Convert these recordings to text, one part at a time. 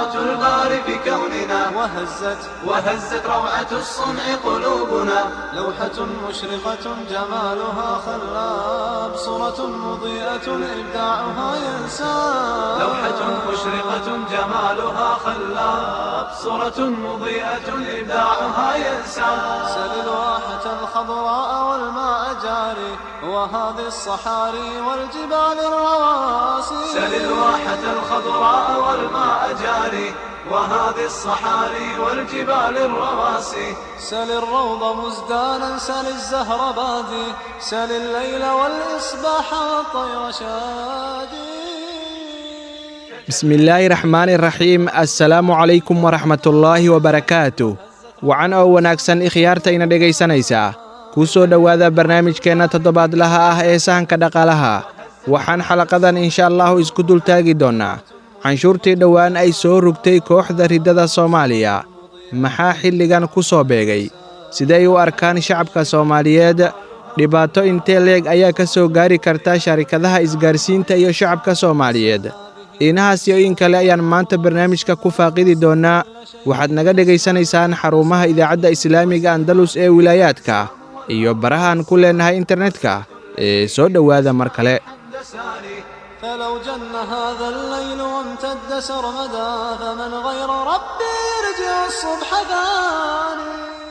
قدرة الباري في كوننا وهزت وهزت روعة الصنع قلوبنا لوحة مشرقة جمالها خلاب صورة مضيئة إبداعها ينساب لوحة مشرقة جمالها خلاب صورة مضيئة إبداعها ينسى سل الواحة الخضراء والماء جاري وهذه الصحاري والجبال الرواسي سل الواحة الخضراء والماء جاري وهذه الصحاري والجبال الرواسي سل الروض مزدانا سل الزهر بادي سل الليل والإصباح والطير شادي بسم illaahi raxmaani raxiim assalaamu calaykum waraxmatullaahi wabarakaatu wacan oo wanaagsan ikhyaartayna dhegaysanaysaa kuu soo dhowaada barnaamijkeenna toddobaadlaha ah ee sahanka dhaqaalaha waxaan xalaqadan insha allahu isku dultaagi doonnaa canshuurtii dhowaan ay soo rugtay kooxda riddada soomaaliya maxaa xilligan ku soo beegay siday u arkaan shacabka soomaaliyeed dhibaato intee leeg ayaa ka soo gaari karta sharikadaha isgaarsiinta iyo shacabka soomaaliyeed iinahaas iyo in kale ayaan maanta barnaamijka ku faaqidi doonnaa waxaad naga dhegaysanaysaan xarumaha idaacadda islaamiga andalus ee wilaayaadka iyo barahaan ku leennahay internetka ee soo dhowaada mar kale فلو جن هذا الليل وامتد سرمدا فمن غير ربي يرجع الصبح ثاني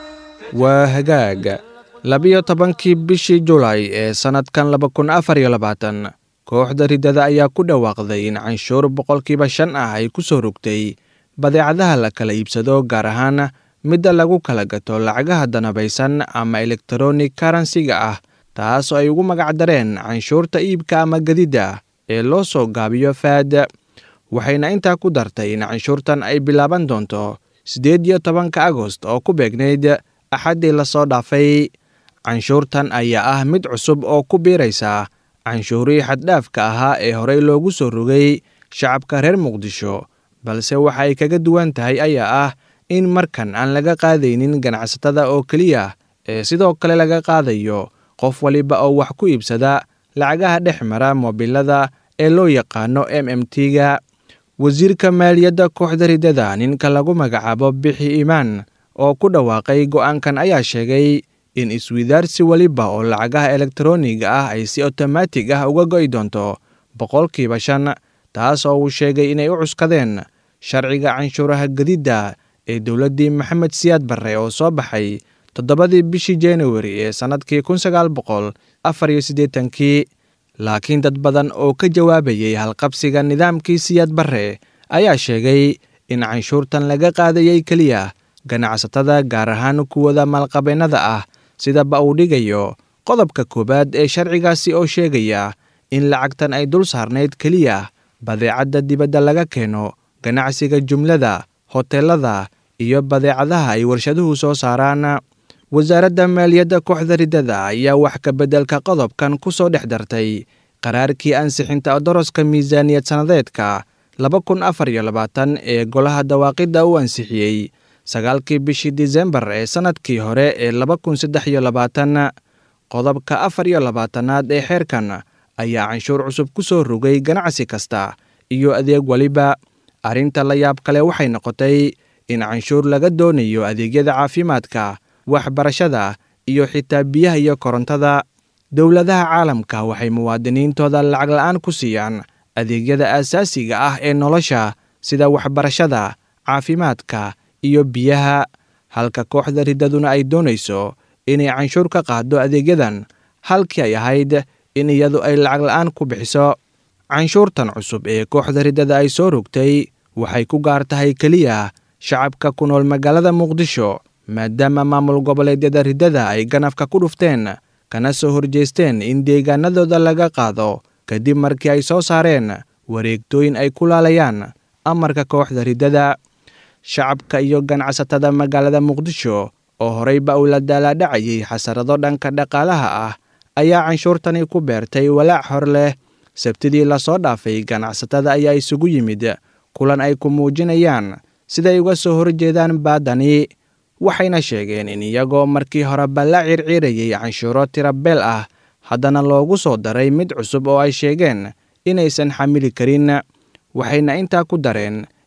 waa hagaag labiyo tobankii bishii julaay ee sannadkan laba kun afar iyo labaatan kooxda riddada ayaa ku dhawaaqday in canshuur boqolkiiba shan ah ay ku soo rogtay badeecadaha la kala iibsado gaar ahaan midda lagu kala gato lacagaha danabaysan ama elektronik karansiga ah taas oo ay ugu magac dareen canshuurta iibka ama gedidda ee loo soo gaabiyo faad waxayna intaa ku dartay in canshuurtan ay bilaaban doonto siddeed iyo tobanka agost oo ku beegnayd axaddii lasoo dhaafay canshuurtan ayaa ah mid cusub oo ku biiraysa canshuurihii xaddhaafka ahaa ee horey loogu soo rogay shacabka reer muqdisho balse waxa ay kaga duwan tahay ayaa ah in markan aan laga qaadaynin ganacsatada oo keliya ee sidoo kale laga qaadayo qof waliba oo wax ku iibsada lacagaha dhex mara moobilada ee loo yaqaano m m t-ga wasiirka maaliyadda kooxda riddada ninka lagu magacaabo bixi imaan oo ku dhawaaqay go'aankan ayaa sheegay in iswidaarsi weliba oo lacagaha elektroniga ah ay si otomaatig ah uga go'i doonto boqolkiiba shan taas oo uu sheegay inay u cuskadeen sharciga canshuuraha gedidda ee dowladdii maxamed siyaad barre oo soo baxay toddobadii bishii januari ee sannadkii kun sagaal boqol afar iyo siddeetankii laakiin dad badan oo ka jawaabayay halqabsiga nidaamkii siyaad barre ayaa sheegay in canshuurtan laga qaadayay keliya ganacsatada gaar ahaan kuwada maalqabeennada ah sidaba uu dhigayo qodobka koowaad ee sharcigaasi oo sheegaya in lacagtan ay dul saarnayd keliya badeecadda dibadda laga keeno ganacsiga jumlada hoteelada iyo badeecadaha ay warshaduhu soo saaraan wasaaradda maaliyadda kooxda riddada ayaa wax ka beddelka qodobkan ku soo dhex dartay qaraarkii ansixinta doroska miisaaniyad sannadeedka laba kun afar iyo labaatan ee golaha dawaaqidda u ansixiyey sagaalkii bishii disembar ee sannadkii hore ee laba kun saddex iyo labaatan qodobka afar iyo labaatanaad ee xeerkan ayaa canshuur cusub ku soo rogay ganacsi kasta iyo adeeg weliba arrinta la yaab kale waxay noqotay in canshuur laga doonayo adeegyada caafimaadka waxbarashada iyo xitaa biyaha iyo korontada dowladaha caalamka waxay muwaadiniintooda lacag la'aan ku siiyaan adeegyada aasaasiga ah ee nolosha sida waxbarashada caafimaadka iyo biyaha halka kooxda riddaduna ay doonayso inay canshuur ka qaado adeegyadan halkii ay ahayd in iyadu ay lacag la'aan ku bixiso canshuurtan cusub ee kooxda riddada ay soo rogtay waxay ku gaar tahay keliya shacabka ku nool magaalada muqdisho maadaama maamul goboleedyada riddada ay ganafka ku dhufteen kana soo horjeesteen in deegaanadooda laga qaado kadib markii ay soo saareen wareegtooyin ay ku laalayaan amarka kooxda riddada shacabka iyo ganacsatada magaalada muqdisho oo horeyba uu la daalaadhacayay xasarado dhanka dhaqaalaha ah ayaa canshuurtani ku beertay walaac hor leh sabtidii lasoo dhaafay ganacsatada ayaa isugu yimid kulan ay ku muujinayaan siday uga soo horjeedaan baadani waxayna sheegeen in iyagoo markii horeba la circiirayay canshuuro tirabeel ah haddana loogu soo daray mid cusub oo ay sheegeen inaysan xamili karin waxayna intaa ku dareen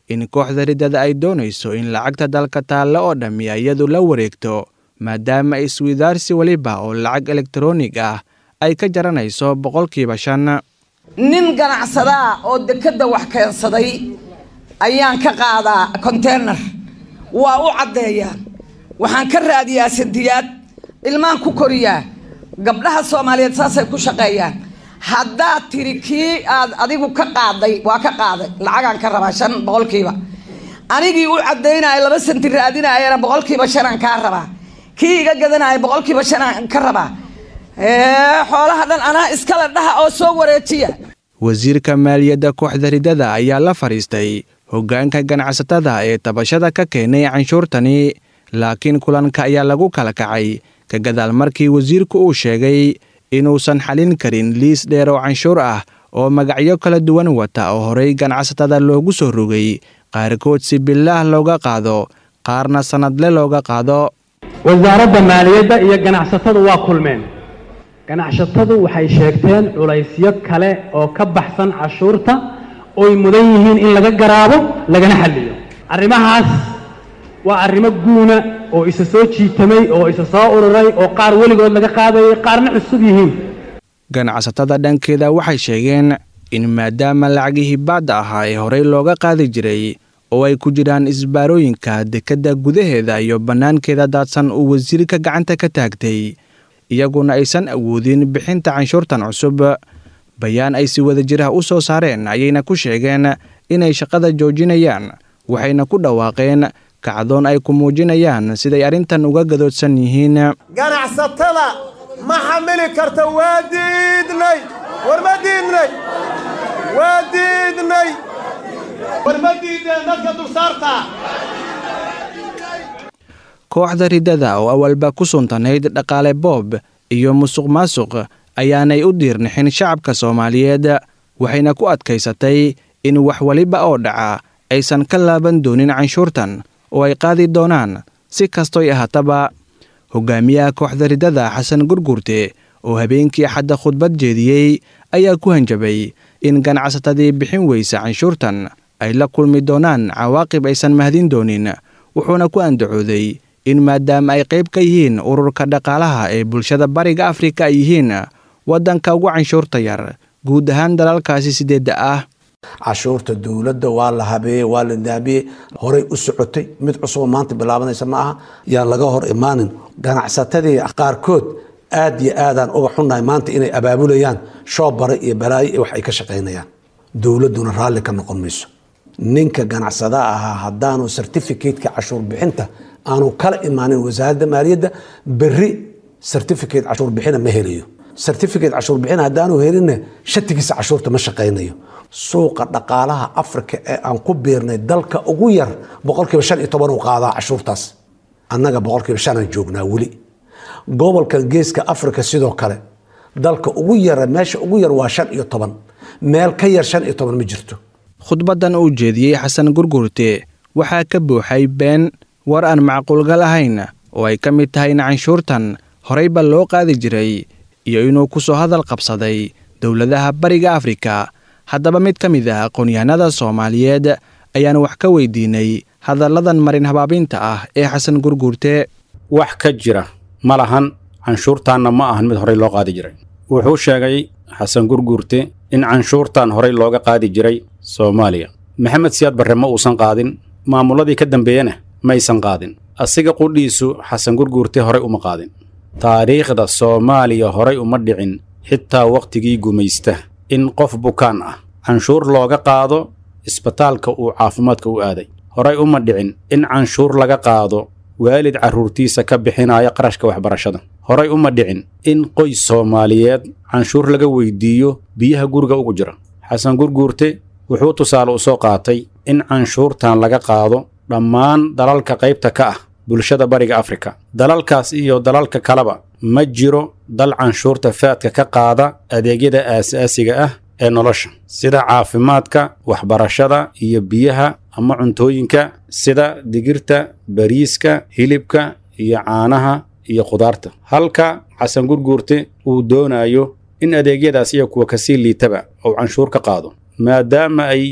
in kooxda riddada ay doonayso in lacagta dalka taalle oo dhammi iyadu la wareegto maadaama iswidaarsi weliba oo lacag elektaroonig ah ay ka jaranayso boqolkiiba shan nin ganacsadaa oo dekedda wax keensaday ayaan ka qaadaa konteynar waa u caddeeyaa waxaan ka raadiyaa sandiyaad ilmaan ku koriyaa gabdhaha soomaaliyeed saasay ku shaqeeyaan haddaad tiri kii aad adigu ka qaaday waa ka qaaday lacagaan ka rabaa shan boqolkiiba anigii u caddaynaya laba santi raadinayana boqolkiiba shanaan kaa rabaa kii iga gadanaya boqolkiiba shanaan ka rabaa xoolaha dhan anaa iskale dhaha oo soo wareejiya wasiirka maaliyadda kooxda riddada ayaa la fadhiistay hoggaanka ganacsatada ee tabashada ka keenay canshuurtani laakiin kulanka ayaa lagu kala kacay ka gadaal markii wasiirku uu sheegay inuusan xalin karin liis dheer oo canshuur ah oo magacyo kala duwan wata oo horey ganacsatada loogu soo rogay qaarkood si bilaah looga qaado qaarna sannadle looga qaado wasaaradda maaliyadda iyo ganacsatadu waa kulmeen ganacsatadu waxay sheegteen culaysyo kale oo ka baxsan cashuurta ooy mudan yihiin in laga garaabo lagana xalliyo arrimahaas waa arrimo guuna oo isa soo jiitamay oo isa soo ururay oo qaar weligood laga qaadayay qaarna cusub yihiin ganacsatada dhankeeda waxay sheegeen in maadaama lacagihii baadda ahaa ee horey looga qaadi jiray oo ay ku jiraan isbaarooyinka dekedda gudaheeda iyo bannaankeeda daadsan uu wasiirka gacanta ka taagtay iyaguna aysan awoodin bixinta canshuurtan cusub bayaan ay si wada jirah u soo saareen ayayna ku sheegeen inay shaqada joojinayaan waxayna ku dhawaaqeen kacdoon ay ku muujinayaan siday arrintan uga gadoodsan yihiin ganacsatada ma xamili karta waa diidnay war ma diidnay waa diidnay war ma diideen dadka dulsaarta kooxda riddada oo awalba ku suntanayd dhaqaale boob iyo musuq maasuq ayaanay u diirnixin shacabka soomaaliyeed waxayna ku adkaysatay in wax weliba oo dhaca aysan ka laaban doonin canshuurtan oo ay qaadi doonaan si kastoy ahaataba hogaamiyaha kooxda riddada xasan gurgurte oo habeenkii axadda khudbad jeediyey ayaa ku hanjabay in ganacsatadii bixin weysa canshuurtan ay la kulmi doonaan cawaaqib aysan mahdin doonin wuxuuna ku andacooday in maadaama ay qayb ka yihiin ururka dhaqaalaha ee bulshada bariga afrika ay yihiin waddanka ugu canshuurta yar guud ahaan dalalkaasi sideedda ah cashuurta dowladda waa la habeeyey waa la daabiyey horay u socotay mid cusuboo maanta bilaabanaysa ma aha yaan laga hor imaanin ganacsatadii qaarkood aad iyo aadaan uga xunnahay maanta inay abaabulayaan shoobare iyo balaayo iyo wax ay ka shaqaynayaan dowladduna raalli ka noqon mayso ninka ganacsadaha ahaa haddaanu certificateka cashuur bixinta aanu kala imaanin wasaaradda maaliyadda berri certificate cashuur bixina ma helayo certificate cashuur bixin haddaanu helinna shatigiisa cashuurta ma shaqaynayo suuqa dhaqaalaha africa ee aan ku biirnay dalka ugu yar boqolkiiba shan iyo toban uu qaadaa cashuurtaas annaga boqolkiiba shanaan joognaa weli gobolkan geeska africa sidoo kale dalka ugu yara meesha ugu yar waa shan iyo toban meel ka yar shan iyo toban ma jirto khudbaddan uu jeediyey xasan gurgurte waxaa ka buuxay been war aan macquulgal ahayn oo ay ka mid tahay in canshuurtan horeyba loo qaadi jiray iyo inuu ku soo hadal qabsaday dowladaha bariga afrika haddaba mid ka mid ah aqoon-yahanada soomaaliyeed ayaan wax ka weydiinay hadalladan marin habaabinta ah ee xasan gurgurte wax ka jira ma lahan canshuurtaanna ma ahan mid horey loo qaadi jiray wuxuu sheegay xasan gurgurte in canshuurtan horey looga qaadi jiray soomaaliya maxamed siyaad barre ma uusan qaadin maamulladii ka dambeeyena maysan qaadin asiga qudhiisu xasan gurgurte horey uma qaadin taariikhda soomaaliya horay uma dhicin xitaa wakhtigii gumaysta in qof bukaan ah canshuur looga qaado isbitaalka uu caafimaadka u aaday horay uma dhicin in canshuur laga qaado waalid carruurtiisa ka bixinaya qarashka waxbarashada horay uma dhicin in qoys soomaaliyeed canshuur laga weydiiyo biyaha guriga ugu jira xasan gurguurte wuxuu tusaale u soo qaatay in canshuurtan laga qaado dhammaan dalalka qaybta ka ah bulshada bariga afrika dalalkaas iyo dalalka kaleba ma jiro dal canshuurta faadka ka qaada adeegyada aasaasiga ah ee nolosha sida caafimaadka waxbarashada iyo biyaha ama cuntooyinka sida digirta bariiska hilibka iyo caanaha iyo khudaarta halka xasan gurguurte uu doonayo in adeegyadaas iyo kuwa kasii liitaba uu canshuur ka qaado maadaama ay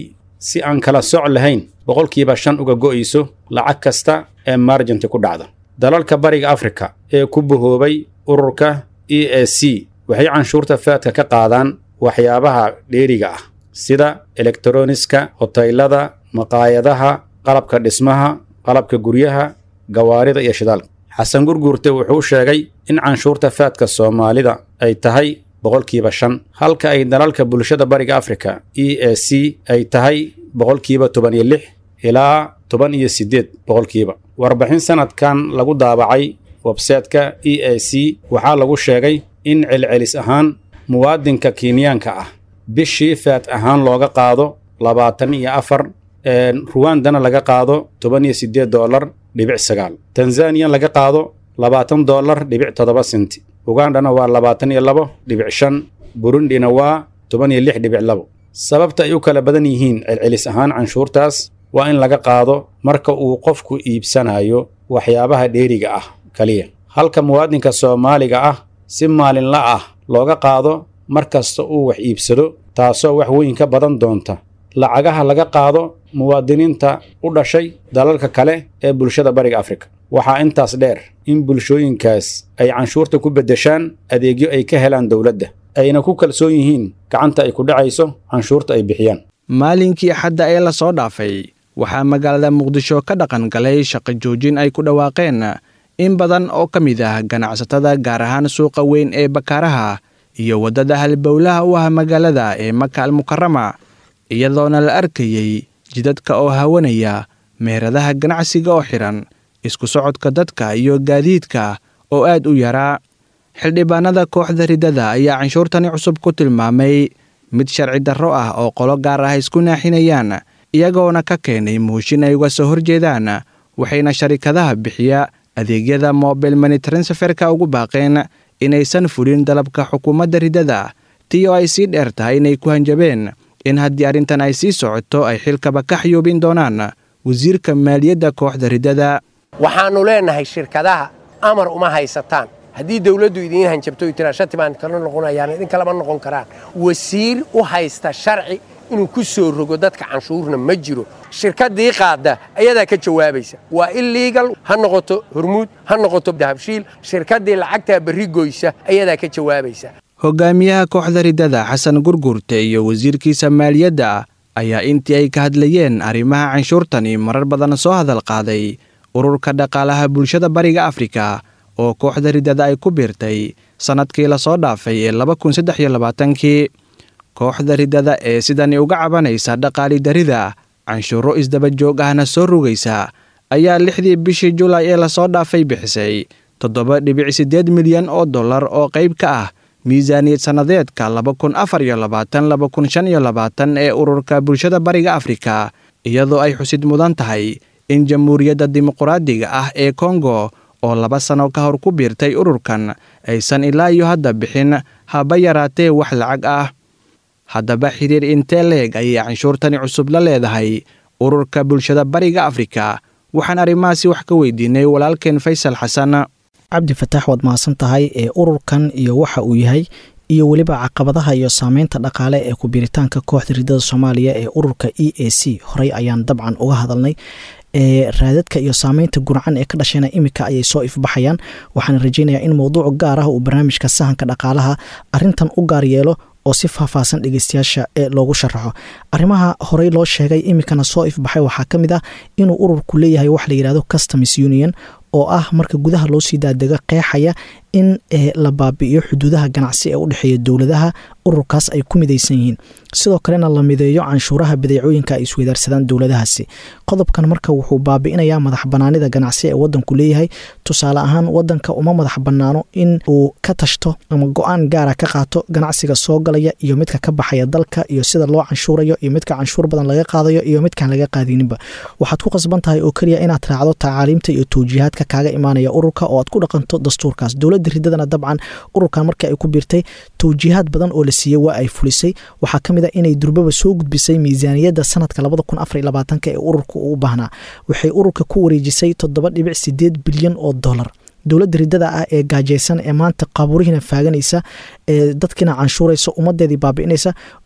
si aan kala soc lahayn boqolkiiba shan uga go'ayso lacag kasta ee marjanti ku dhacda dalalka bariga afrika ee ku bahoobay ururka e a c waxay canshuurta faadka ka qaadaan waxyaabaha dheeriga ah sida elektroniska hotaylada maqaayadaha qalabka dhismaha qalabka guryaha gawaarida iyo shidaalka xasan gurguurte wuxuu sheegay in canshuurta faadka soomaalida ay tahay boqolkiiba shan halka ay dalalka bulshada bariga afrika e a c ay tahay boqolkiiba toban iyo lix ilaa toban iyo siddeed boqolkiiba warbixin sanadkan lagu daabacay websaytka e a c waxaa lagu sheegay in celcelis ahaan muwaadinka kenyaanka ah bishii faat ahaan looga qaado labaatan iyo afar ruwandana laga qaado toban iyo siddeed doolar dhibic sagaal tanzaniya laga qaado labaatan doolar dhibic toddoba senti ugandhana waa labaatan iyo labo dhibic shan burundina waa toban iyo lix dhibic labo sababta ay u kala badan yihiin celcelis ahaan canshuurtaas waa in laga qaado marka uu qofku iibsanayo waxyaabaha dheeriga ah kaliya halka muwaadinka soomaaliga ah si maalinla ah looga qaado mar kasta uu wax iibsado taasoo wax weyn ka badan doonta lacagaha laga qaado muwaadiniinta u dhashay dalalka kale ee bulshada bariga afrika waxaa intaas dheer in bulshooyinkaas ay canshuurta ku beddeshaan adeegyo ay ka helaan dowladda ayna ku kalsoon yihiin gacanta ay ku dhacayso canshuurta ay bixiyaan maalinkii axadda ee la soo dhaafay waxaa magaalada muqdisho ka dhaqan galay shaqo joojin ay ku dhawaaqeen in badan oo ka mid ah ganacsatada gaar ahaan suuqa weyn ee bakaaraha iyo waddada halbowlaha u ah magaalada ee maka almukarama iyadoona la arkayey jidadka oo hawanaya meheradaha ganacsiga oo xidhan isku socodka dadka iyo gaadiidka oo aad u yaraa xildhibaanada kooxda riddada ayaa canshuurtani cusub ku tilmaamay mid sharci darro ah oo qolo gaar ah isku naaxinayaan iyagoona ka keenay muushin ay uga soo horjeedaan waxayna sharikadaha bixiya adeegyada mobil mani transferka ugu baaqeen inaysan fulin dalabka xukuumadda riddada tii oo ay sii dheer tahay inay ku hanjabeen in haddii arrintan ay sii socoto ay xilkaba ka xayuubin doonaan wasiirka maaliyadda kooxda riddada waxaannu leennahay shirkadaha amar uma haysataan haddii dawladdu idiin hanjabto y tiraa shati baan kala noqonayaan idin kalama noqon karaan wasiir u haysta sharci inuu ku soo rogo dadka canshuurna ma jiro shirkaddii qaadda ayadaa ka jawaabaysa waa illegal ha noqoto hormuud ha noqoto dahabshiil shirkaddii lacagtaa berri goysa ayadaa ka jawaabaysa hogaamiyaha kooxda riddada xasan gurgurte iyo wasiirkiisa maaliyadda ayaa intii ay ka hadlayeen arrimaha canshuurtani marar badan soo hadal qaaday ururka dhaqaalaha bulshada bariga afrika oo kooxda riddada ay ku biirtay sannadkii lasoo dhaafay ee laba kun saddex iyo labaatankii kooxda riddada ee sidani uga cabanaysa dhaqaali darida canshuuro isdaba joog ahna soo rugaysa ayaa lixdii bishii julaay ee lasoo dhaafay bixisay toddoba dhibic siddeed milyan oo dollar oo qayb ka ah miisaaniyad sannadeedka laba kun afar iyo labaatan laba kun shan iyo labaatan ee ururka bulshada bariga afrika iyadoo ay xusid mudan tahay in jamhuuriyadda dimuquraadiga ah ee kongo oo laba sano ka hor ku biirtay ururkan aysan ilaa iyo hadda bixin haba yaraatee wax lacag ah haddaba xiriir intee leeg ayay canshuurtani cusub la leedahay ururka bulshada bariga afrika waxaan arrimahaasi wax ka weydiinay walaalkeen faysal xasan cabdi fataax waad mahadsan tahay ee ururkan iyo waxa uu yahay iyo weliba caqabadaha iyo saameynta dhaqaale ee ku-biiritaanka kooxda riddada soomaaliya ee ururka e a c horey ayaan dabcan uga hadalnay ee raadadka iyo saameynta gurcan ee ka dhashayna imika ayay soo ifbaxayaan waxaana rajeynayaa in mowduuc gaar ah uu barnaamijka sahanka dhaqaalaha arintan u gaar yeelo oo si faahfaahsan dhegeystayaasha ee loogu sharaxo arrimaha horey loo sheegay imikana soo ifbaxay waxaa ka mid ah inuu ururku leeyahay wax la yidhahdo customs union oo ah marka gudaha loo sii daadego qeexaya in la baabi'iyo xuduudaha ganacsi ee u dhexeeya dowladaha ururkaas ay ku midaysan yihiin sidoo kalena la mideeyo canshuuraha badeecooyinka ay isweydaarsadaan dowladahaasi qodobkan marka wuxuu baabi'inayaa madax banaanida ganacsi ee wadanku leeyahay tusaale ahaan wadanka uma madax banaano in uu ka tashto ama go-aan gaara ka qaato ganacsiga soo galaya iyo midka ka baxaya dalka iyo sida loo canshuurayo iyo midka canshuur badan laga qaadayo iyo midkaan laga qaadininba waxaad ku qasban tahay oo keliya inaad raacdo tacaaliimta iyo towjiihaadka kaaga imaanaya ururka oo aad ku dhaqanto dastuurkaas dowladda ridadana dabcan ururkan marka ay ku biirtay towjiihaad badan oo la siiyey waa ay fulisay waxaa ka mid a inay durbaba soo gudbisay miisaaniyadda sanadka labada kun afar iyo labaatanka ee ururka uu baahnaa waxay ururka ku wareejisay toddoba dhibic sideed bilyan oo dollar dowladda ridada ah ee gaajaysan ee maanta qaaburihiina faaganaysa ee dadkiina canshuuraysa ummadeedii baabi'inaysa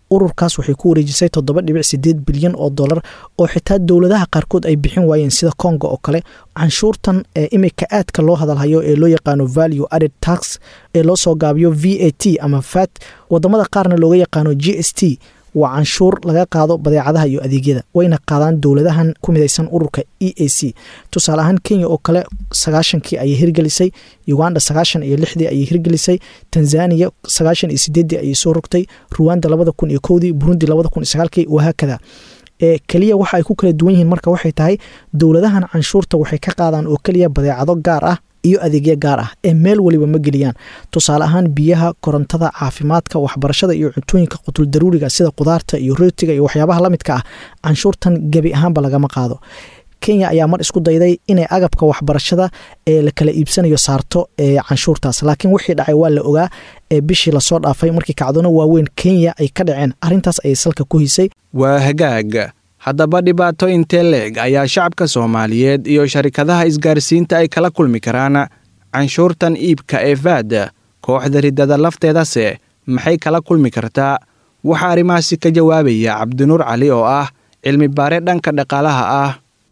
ururkaas waxay ku wareejisay toddoba dhibic sideed bilyan oo dollar oo xitaa dowladaha qaarkood ay bixin waayeen sida congo oo kale canshuurtan ee imika aadka loo hadalhayo ee loo yaqaano value added tax ee loo soo gaabiyo v a t ama fat wadamada qaarna looga yaqaano g s t waa canshuur laga qaado badeecadaha iyo adeegyada wayna qaadaan dowladahan ku midaysan ururka e a c tusaale ahaan kenya oo kale sagaashankii ayay hirgelisay uganda sagaashan iyo lixdii ayay hirgelisay tanzania sagaashan iyo sideeddii ayay soo rogtay ruwanda labada kun iyo kowdii burundi labada kun iyo sagaalkii wahaakada ee keliya waxa ay ku kala duwan yihiin marka waxay tahay dowladahan canshuurta waxay ka qaadaan oo keliya badeecado gaar ah iyo adeegyo gaar ah ee meel weliba ma geliyaan tusaale ahaan biyaha korontada caafimaadka waxbarashada iyo cuntooyinka qutul daruuriga sida qudaarta iyo rootiga iyo waxyaabaha la midka ah canshuurtan gebi ahaanba lagama qaado kenya ayaa mar isku dayday inay agabka waxbarashada ee la kala iibsanayo saarto ee canshuurtaas laakiin wixii dhacay waa la ogaa ee bishii lasoo dhaafay markii kacdoono waaweyn kenya ay ka dhaceen arrintaas ayay salka ku hisay waa hagaag haddaba dhibaato intee leeg ayaa shacabka soomaaliyeed iyo sharikadaha isgaarsiinta ay kala kulmi karaan canshuurtan iibka ee faad kooxda riddada lafteedase maxay kala kulmi kartaa waxaa arrimahaasi ka jawaabaya cabdinuur cali oo ah cilmi baare dhanka dhaqaalaha ah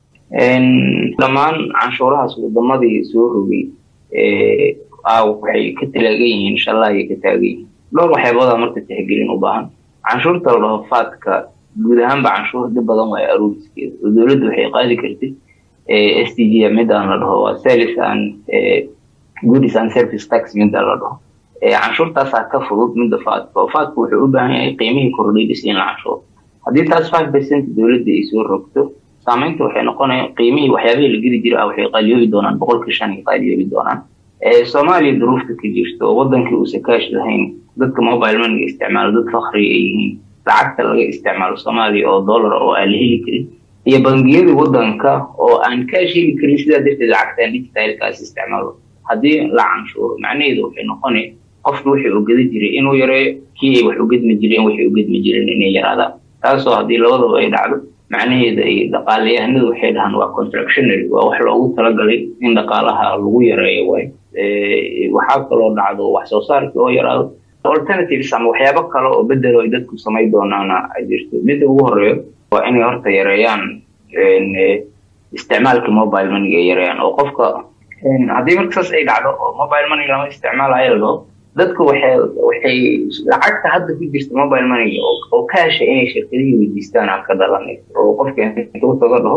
dhammaan canshuurahaas wadamadii soo rogay waxay ka talaagan yihiin inshallah ayay ka taagan yihiin dhowr waxyaaboodaa marka tixgelin u baahan canshuurta la dhaho faadka guud ahaanba canshuur dhib badan waayo aruuriskeeda oo dowladda waxay qaadi kartay s t g midaan la dhaho waa service and goodies and service tax midda la dhaho canshuurtaasaa ka fudud midda faadka oo faadka wuxuu u baahan yahay qiimihii kordhay dhis in la canshuuro haddii taas five percent dowladda ay soo rogto saamaynta waxay noqonaya qiimihii waxyaabihii la geli jira ah waxay qaaliyoobi doonaan boqolkii shan ay qaaliyoobi doonaan soomaaliya duruufta ka jirta oo wadankii uusan kaash lahayn dadka mobile moneyga isticmaalo dad fakriga ay yihiin lacagta laga isticmaalo soomaaliya oo dollar oo aan la heli karin iyo bangiyada wadanka oo aan kaash heli karin sidaa darteed lacagtaan digitalkaas isticmaalo haddii la canshuuro macnaheedu waxay noqonaya qofki wixii ugada jiray inuu yareeyo kii ay wax ugadmi jireen waxay ugadmi jireen inay yaraadaan taasoo haddii labadaba ay dhacdo macnaheeda ay dhaqaalayahanadu waxay dhahaan waa contractionary waa wax loogu talagalay in dhaqaalaha lagu yareeyo waay waxaa kaloo dhacdo wax soo saarkii oo yaraado alternatives ama waxyaabo kale oo bedelo ay dadku samay doonaana ay jirto midda ugu horeeyo waa inay horta yareeyaan isticmaalka mobile moneyga ay yareeyaan oo qofka haddii marka saas ay dhacdo oo mobile money lama isticmaalayo la dhaho dadku waxay waxay lacagta hadda ku jirta mobile moneyga oo kaasha inay shirkadihii weydiistaan aan ka dhalanayso oo qofka intuu taga dhaho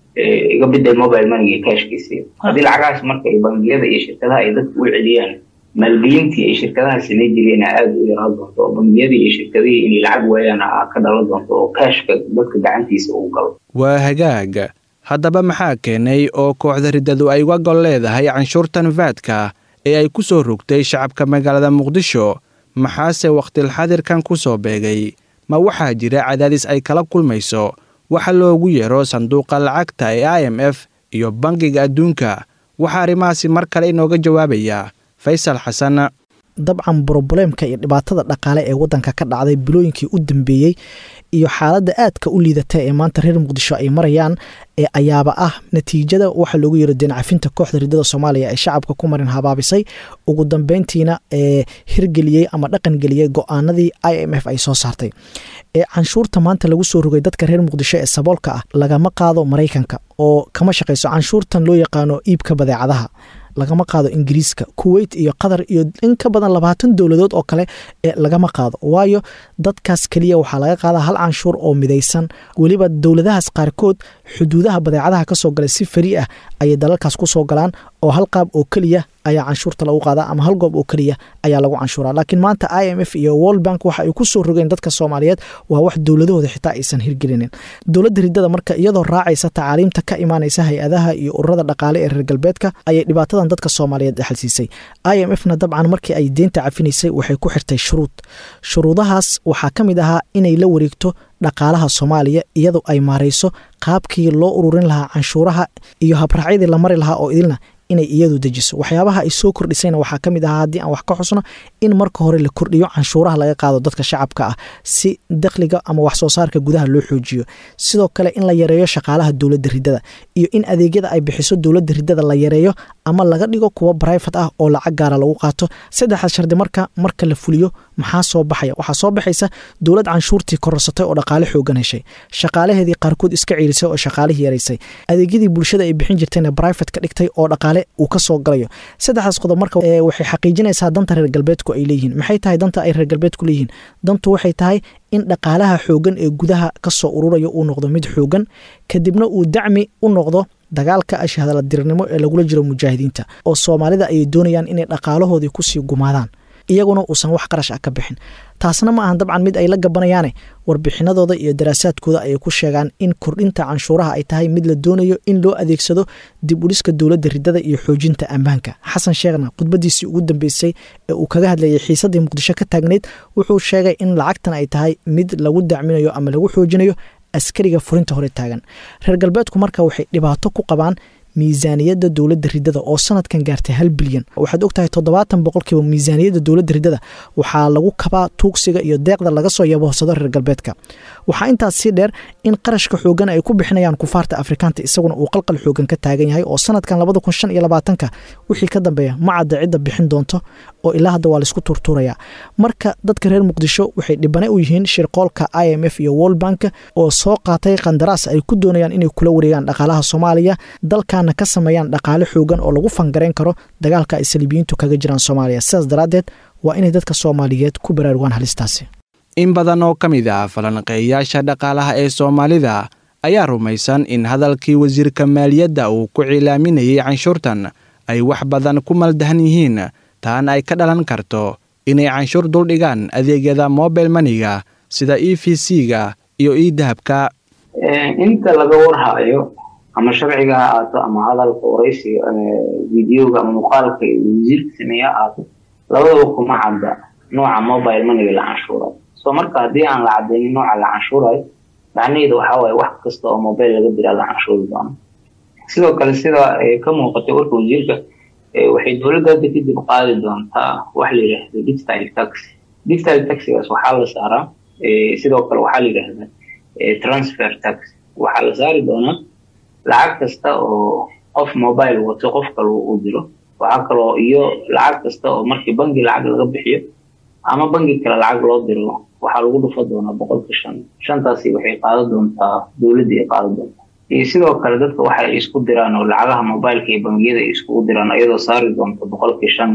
iga bedel mobile moneyga kaashkiisa haddii lacagahaas marka ay bangiyada iyo shirkadaha ay dadku u celiyaan maalgelintii ay shirkadaha samay jireen aada u yaraan doonto oo bangiyadii iyo shirkadihii inay lacag waayaan ka dhalan doonto oo kaashka dadka gacantiisa uu galo waa hagaag haddaba maxaa keenay oo kooxda riddadu ay uga gol leedahay canshuurtan faadka ee ay ku soo rogtay shacabka magaalada muqdisho maxaase wakhtilxadirkan ku soo beegay ma waxaa jira cadaadis ay kala kulmayso waxa loogu yeero sanduuqa lacagta ee i m f iyo bangiga adduunka waxaa arrimahaasi mar kale inooga jawaabaya faysal xasan dabcan brobuleemka iyo dhibaatada dhaqaale ee wadanka ka dhacday bilooyinkii u dambeeyey iyo xaaladda aadka u liidata ee maanta reer muqdisho ay marayaan ee ayaaba ah natiijada waxaa loogu yeero deencafinta kooxda riddada soomaaliya ee shacabka ku marin habaabisay ugu dambeyntiina ee hirgeliyey ama dhaqangeliyey go-aanadii i m f ay soo saartay ee canshuurta maanta lagu soo rogay dadka reer muqdisho ee saboolka ah lagama qaado maraykanka oo kama shaqayso canshuurtan loo yaqaano iibka badeecadaha lagama qaado ingiriiska kuweyt iyo qatar iyo in ka badan labaatan dowladood oo kale ee lagama qaado waayo dadkaas keliya waxaa laga qaadaa hal canshuur oo midaysan weliba dowladahaas qaarkood xuduudaha badeecadaha kasoo galay si fari ah ayay dalalkaas kusoo galaan oo hal qaab oo keliya ayaa canshuurta lagu qaadaa ama hal goob oo keliya ayaa lagu canshuuraa laakiin maanta i m f iyo world bank waxa ay ku soo rogeen dadka soomaaliyeed waa wax dowladahooda xitaa aysan hirgelinin dowladda riddada marka iyadoo raacaysa tacaaliimta ka imaanaysa hay-adaha iyo ururada dhaqaale ee reer galbeedka ayay dhibaatadan dadka soomaaliyeed dhexalsiisay i m f na dabcan markii ay deynta cafinaysay waxay ku xirtay shuruud shuruudahaas waxaa ka mid ahaa inay la wareegto dhaqaalaha soomaaliya iyadoo ay maarayso qaabkii loo ururin lahaa canshuuraha iyo habraacyadii la mari lahaa oo idilna inay iyadu dejiso waxyaabaha ay soo kordhisayna waxaa ka mid ahaa haddii aan wax ka xusno in marka hore la kordhiyo canshuuraha laga qaado dadka shacabka ah si dakhliga ama wax soo saarka gudaha loo xoojiyo sidoo kale in la yareeyo shaqaalaha dowladda riddada iyo in adeegyada ay bixiso dowladda riddada la yareeyo ama laga dhigo kuwa brifat ah oo lacag gaara lagu qaato saddexdaas shardi marka marka la fuliyo maxaa soo baxaya waxaa soo baxaysa dowlad canshuurtii kororsatay oo dhaqaale xoogan heshay shaqaalaheedii qaarkood iska ciirisay oo shaqaalihii yaraysay adeegyadii bulshada ay bixin jirtayna brifate ka dhigtay oo dhaqaale uu ka soo galayo saddexdaas qodob marka waxay xaqiijinaysaa danta reer galbeedku ay leeyihiin maxay tahay danta ay reer galbeedku leeyihiin dantu waxay tahay in dhaqaalaha xoogan ee gudaha kasoo ururayo uu noqdo mid xoogan kadibna uu dacmi u noqdo dagaalka ashahadaladirnimo ee lagula jiro mujaahidiinta oo soomaalida ayay doonayaan inay dhaqaalahoodii kusii gumaadaan iyaguna uusan wax qarash ah ka bixin taasna ma ahan dabcan mid ay la gabanayaane warbixinadooda iyo daraasaadkooda ayay ku sheegaan in kordhinta canshuuraha ay tahay mid la doonayo in loo adeegsado dib udhiska dowladda ridada iyo xoojinta ammaanka xasan sheekhna khudbadiisii ugu dambeysay ee uu kaga hadlayay xiisadii muqdisho ka taagnayd wuxuu sheegay in lacagtan ay tahay mid lagu dacminayo ama lagu xoojinayo askariga furinta hore taagan reer galbeedku marka waxay dhibaato ku qabaan miisaaniyadda dowladda ridada oo sanadkan gaartay hal bilyan waxaad ogtahay toddobaatan boqolkiiba miisaaniyadda dowladda ridada waxaa lagu kabaa tuugsiga iyo deeqda laga soo yaboohsado reer galbeedka waxaa intaas sii dheer in qarashka xoogan ay ku bixinayaan kufaarta afrikaanta isaguna uu qalqal xoogan ka taagan yahay oo sanadkan labada kun shan iyo labaatanka wixii ka dambeeya ma cadda cidda bixin doonto oo ilaa hadda waa laisku turtuurayaa marka dadka reer muqdisho waxay dhibane u yihiin shirqoolka i m f iyo world bank oo soo qaatay qandaraas ay ku doonayaan inay kula wareegaan dhaqaalaha soomaaliya dalkana ka sameeyaan dhaqaale xoogan oo lagu fangarayn karo dagaalka ay saliibiyiintu kaga jiraan soomaaliya sidaas daraaddeed waa inay dadka soomaaliyeed ku baraarugaan halistaasi in badan oo ka mid ah falanqeeyayaasha dhaqaalaha ee soomaalida ayaa rumaysan in hadalkii wasiirka maaliyadda uu ku cilaaminayay canshuurtan ay wax badan ku maldahan yihiin taana ay ka dhalan karto inay canshuur duldhigaan adeegyada mobile maniga sida e v c-ga iyo e dahabka inta laga warhayo ama sharciga ha aato ama hadalka waraysiga videoga ama muuqaalka wasiirka sameeya ha aato labadaba kuma cadda nooca mobile maniga la canshuurayo so marka haddii aan la cadaynin nooca la canshuurayo macnaheedu waxaa waaye wax kasta oo mobile laga diraa la canshuuri doono sidoo kale sida ka muuqatay warka wasiirka waxay dowladda hadda kadib qaadi doontaa wax la yidhaahdo digital tax digital taxigaas waxaa la saaraa sidoo kale waxaa la yidhaahdaa transfer tax waxaa la saari doonaa lacag kasta oo qof mobile wato qof kale uu diro waxaa kaloo iyo lacag kasta oo markii bangi lacag laga bixiyo ama bangi kale lacag loo diro waxaa lagu dhufa doonaa boqolka shan shantaasi waxay qaadan doontaa dowladda ay qaadan doontaa iyo sidoo kale dadka waxa ay isku diraan oo lacagaha mobileka iyo bangiyada ay iskugu diraan iyadoo saari doonta boqolkii shan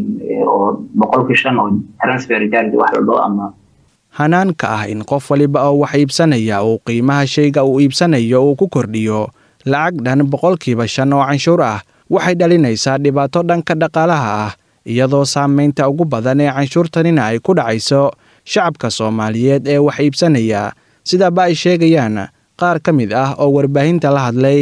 oo boqolkii shan oo transfer charge wax la dhao ama hanaanka ah in qof waliba oo wax iibsanaya uu qiimaha shayga uu iibsanayo uu ku kordhiyo lacag dhan boqolkiiba shan oo canshuur ah waxay dhalinaysaa dhibaato dhanka dhaqaalaha ah iyadoo saamaynta ugu badan ee canshuurtanina ay ku dhacayso shacabka soomaaliyeed ee wax iibsanaya sidaaba ay sheegayaan qaar ka mid ah oo warbaahinta la hadlay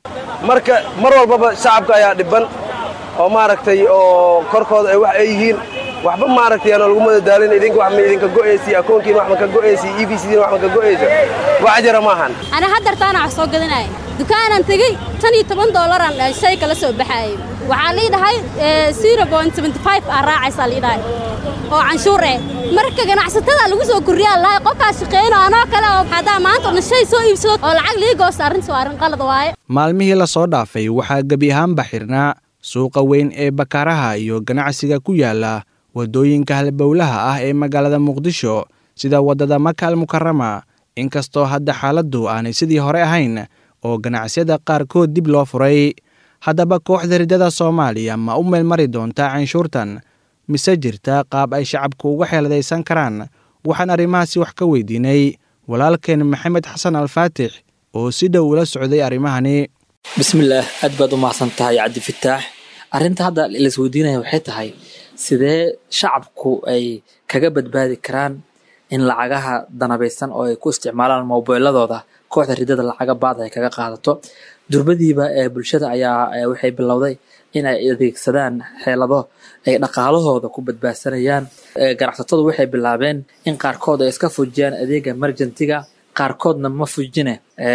marka mar walbaba shacabka ayaa dhibban oo maaragtay oo korkooda ay wax ay yihiin waxba maaragtay aan lagu madadaalin idinka wax ma idinka go'aysi akoonkiina wax ma ka go'aysi e v cdiina wax ma ka go'aysa wax jira maahan ana haddartaana wax soo gadanaya dukaanan tegey tan iyo toban doolaraan shay kala soo baxaayay waxaa lii dhahay zero point seventy five aa raacaysaa lii dhahay oo canshuur eh marka ganacsatada lagu soo kordhiyaa lahay qofkaas shaqeyno anoo kale oo haddaa maanta odhan shay soo iibsado oo lacag lii goosta arrinta waa arrin qalad waaye maalmihii la soo dhaafay waxaa gebi ahaanba xirnaa suuqa weyn ee bakaaraha iyo ganacsiga ku yaala waddooyinka halbowlaha ah ee magaalada muqdisho sida waddada maka al mukarama inkastoo hadda xaaladdu aanay sidii hore ahayn oo ganacsiyada qaarkood dib loo furay haddaba kooxda riddada soomaaliya ma u meelmari doontaa canshuurtan mise jirta qaab ay shacabku uga xeeladaysan karaan waxaan arrimahaasi wax ka weydiinay walaalkeen maxamed xasan alfaatix oo si dhow ula socday arrimahani bismillaah aad baad u mahadsan tahay cabdifataax arrinta hadda laisweydiinaya waxay tahay sidee shacabku ay kaga badbaadi karaan in lacagaha danabaysan oo ay ku isticmaalaan mobiladooda kooxda riddada lacaga baad ay kaga qaadato durbadiiba ee bulshada ayaa waxay bilowday in ay adeegsadaan xeelado ay dhaqaalahooda ku badbaadsanayaan ganacsatadu waxay bilaabeen in qaarkood ay iska fujiyaan adeega merjantiga qaarkoodna ma fujine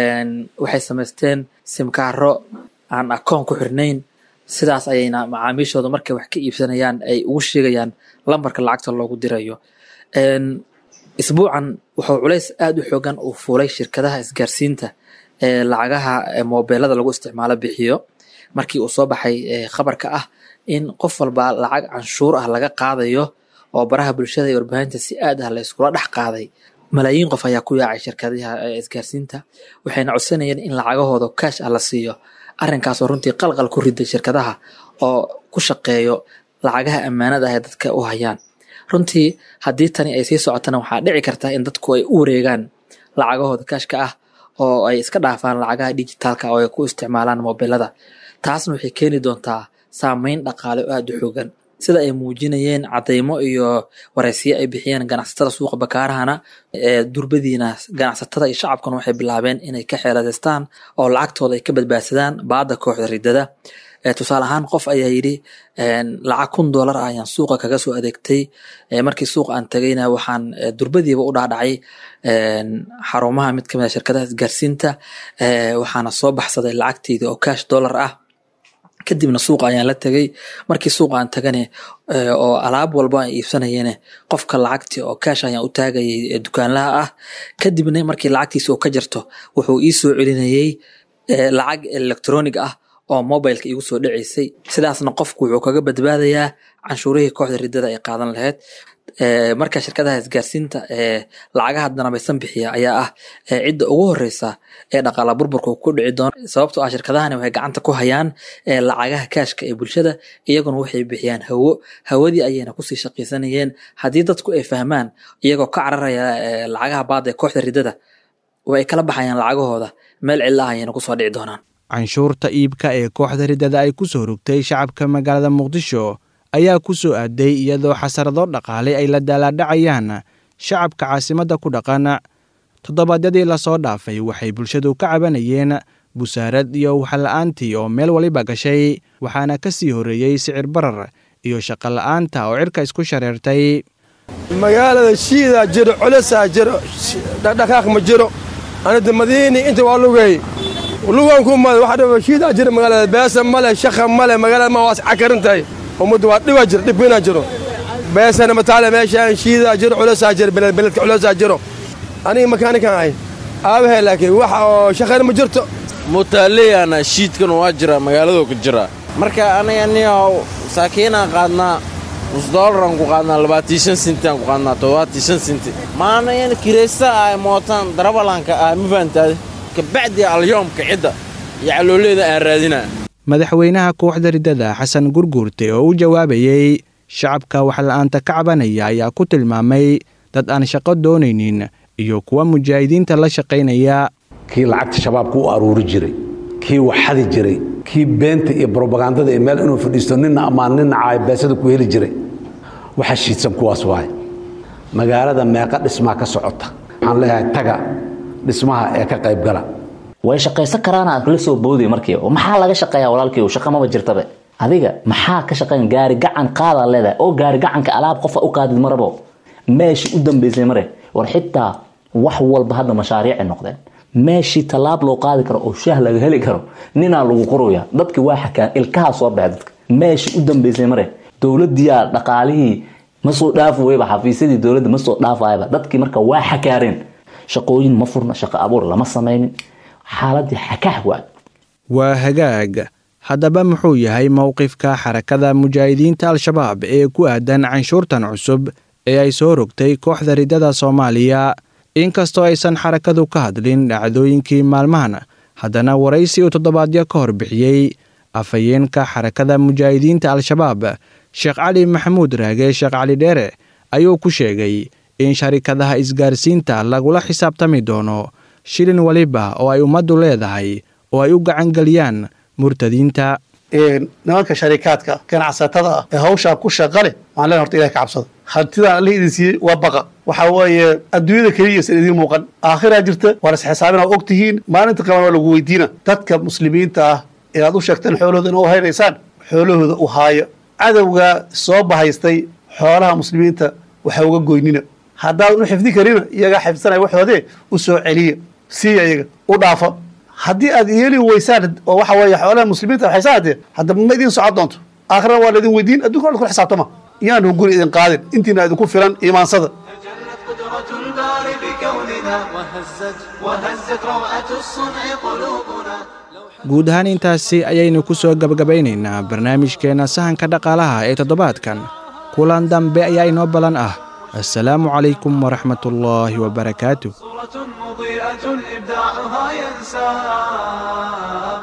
waxay samaysteen simkaaro aan akoon ku xirnayn sidaas ayayna macaamiishooda markay wax ka iibsanayaan ay ugu sheegayaan lambarka lacagta loogu dirayo isbuucan wuxuu culays aada u xoogan uu fuulay shirkadaha isgaarsiinta ee lacagaha mobeelada lagu isticmaalo bixiyo markii uu soo baxay khabarka ah in qof walba lacag canshuur ah laga qaadayo oo baraha bulshada iyo warbaahinta si aad ah la iskula dhex qaaday malaayiin qof ayaa ku yaacay shirkadaha isgaarsiinta waxayna codsanayeen in lacagahooda kaash ah la siiyo arrinkaasoo runtii qalqal ku riday shirkadaha oo ku shaqeeyo lacagaha ammaanada ah ee dadka u hayaan runtii haddii tani ay sii socotana waxaa dhici karta in dadku ay u wareegaan lacagahooda kaashka ah oo ay iska dhaafaan lacagaha dijitaalka oo ay ku isticmaalaan mobilada taasna waxay keeni doontaa saameyn dhaqaale oo aada u xoogan sida ay muujinayeen cadeymo iyo waraysiyo ay bixiyeen ganacsatada suuqa bakaarahana ee durbadiina ganacsatada iyo shacabkuna waxay bilaabeen inay ka xeeladaystaan oo lacagtooda ay ka badbaadsadaan baada kooxda ridada tusaale ahaan qof ayaa yidhi lacag kun doolar ah ayaan suuqa kaga soo adeegtay markii suuqa aan tagayna waxaan durbadiiba u dhaadhacay xarumaha mid kamid a shirkadaha isgaarsiinta waxaana soo baxsaday lacagteydii oo cash dollar ah kadibna suuqa ayaan la tegay markii suuqa aan tagane oo alaab walba aan iibsanayene qofka lacagtii oo cash ayaan u taagayay dukaanlaha ah kadibna markii lacagtiisa oo ka jirto wuxuu ii soo celinayay lacag electronic ah oo mobileka igu soo dhaceysay sidaasna qofku wuxuu kaga badbaadayaa canshuurihii kooxda ridada ay qaadan lahayd marka shirkadaha isgaarsiinta ee lacagaha danabaysan bixiya ayaa ah cidda ugu horeysa ee dhaqaala burburka ku dhici doona sababtoo ah shirkadahani waxay gacanta ku hayaan lacagaha kaashka ee bulshada iyaguna waxay bixiyaan hawo hawadii ayayna kusii shaqaysanayeen haddii dadku ay fahmaan iyagoo ka cararaya lacagaha baada ee kooxda ridada way kala baxayaan lacagahooda meel cilla ah ayayna kusoo dhici doonaan canshuurta iibka ee kooxda ridada ay ku soo rogtay shacabka magaalada muqdisho ayaa ku soo aaday iyadoo xasarado dhaqaale ay la daalaadhacayaan shacabka caasimadda ku dhaqan toddobaadyadii lasoo dhaafay waxay bulshadu ka cabanayeen busaarad iyo waxla-aantii oo meel waliba gashay waxaana ka sii horreeyey sicir barar iyo shaqo la'aanta oo cirka isku shareertay magaalada shiidaa jiro colosaa jiro dhaqdhaqaaq ma jiro anida madiini inta waa lugay luganku male waxa dhaba shiidaa jiro magaalada beesa male shaqa male magaalada ma waas cakarin tahay ummadda waa dhiba jiro dhibina jiro beesana mataale meeshaan shiidaa jiro colosaa jiro beledka colosaa jiro aniga makaanikan ahay aabahay laakiin waxa oo shaqana ma jirto mutaaleyana shiidkan waa jira magaaladoo ka jira marka aniga niyow saakiinaan qaadnaa nus doolaraan ku qaadnaa labaatii shan sintiaan ku qaadnaa toddobaatii shan sinti maana in kiraysta ah mootaan darabalanka ah ma fahantaade kabacdi alyoomka cidda iyo calooleeda aan raadinaa madaxweynaha kooxda ridada xasan gurguurte oo u jawaabayey shacabka waxla-aanta ka cabanaya ayaa ku tilmaamay dad aan shaqo doonaynin iyo kuwa mujaahidiinta la shaqaynaya kii lacagta shabaabka u aruuri jiray kii waxadi jiray kii beenta iyo brobagandada ee meel inuu fadhiisto nina ammaan nina caayabeesada ku heli jiray waxa shiidsan kuwaas waaye magaalada meeqa dhismaa ka socota waxaan leeyahay taga dhismaha ee ka qaybgala way shaqaysan karaan aad kala soo booday markii maxaa laga shaqeeyaa walaalkii shaqa maba jirtabe adiga maxaa ka shaqeyn gaari gacan qaadaa leedahay oo gaari gacanka alaab qofa u qaadid marabo meeshii u dambeysay mare war xitaa wax walba hadda mashaariicay noqdeen meeshii tallaab loo qaadi karo oo shaah laga heli karo ninaa lagu qoraya dadki waa xakaan ilkaha soo baxay dadka meeshii u dambeysay mare dowladiyaa dhaqaalihii ma soo dhaafi wayba xafiisyadii dowladda ma soo dhaafayaba dadkii marka waa xakaareen shaqooyin ma furna shaqo abuur lama samaynin xaaladii xakaah waa waa hagaag haddaba muxuu yahay mowqifka xarakada mujaahidiinta al-shabaab ee ku aadan canshuurtan cusub ee ay soo rogtay kooxda ridada soomaaliya inkastoo aysan xarakadu ka hadlin dhacdooyinkii maalmahan haddana waraysi uu toddobaadyo ka hor bixiyey afhayeenka xarakada mujaahidiinta al-shabaab sheekh cali maxamuud raage sheekh cali dheere ayuu ku sheegay in sharikadaha isgaarsiinta lagula xisaabtami doono shilin waliba oo ay ummaddu leedahay oo ay u gacangeliyaan murtadiinta nimanka sharikaadka ganacsatada ah ee hawshaa ku shaqa leh waxaan leen horta ilahay ka cabsada hantidaan allih idin siiyey waa baqa waxaa weeye adduunyada keliya isan idiin muuqan aakhiraa jirta waa las xisaabina og tihiin maalinta qaban waa lagu weydiina dadka muslimiinta ah ee aad u sheegteen xoolahooda ina u haynaysaan xoolahooda u haayo cadowgaa soo bahaystay xoolaha muslimiinta waxa uga goynina haddaadan u xifdi karina iyagaa xifdsanaya waxoodee u soo celiya siiya iyaga u dhaafa haddii aad yeeli weysaan oo waxa weeye xoolaha muslimiinta waxaysa haddee haddaba ma idin socon doonto aakhirana waa laydin weydiin adduunka waa la kula xisaabtama iyaanu guri idin qaadin intiina idinku filan iimaansada الباري بكوننا وهزت وهزت روعة الصنع قلوبنا guud ahaan intaasi ayaynu ku soo gabagabaynaynaa barnaamijkeenna sahanka dhaqaalaha ee toddobaadkan kulan dambe ayaa inoo balan ah assalaamu calaykum waraxmatullaahi wabarakaatu مضيئة إبداعها ينساب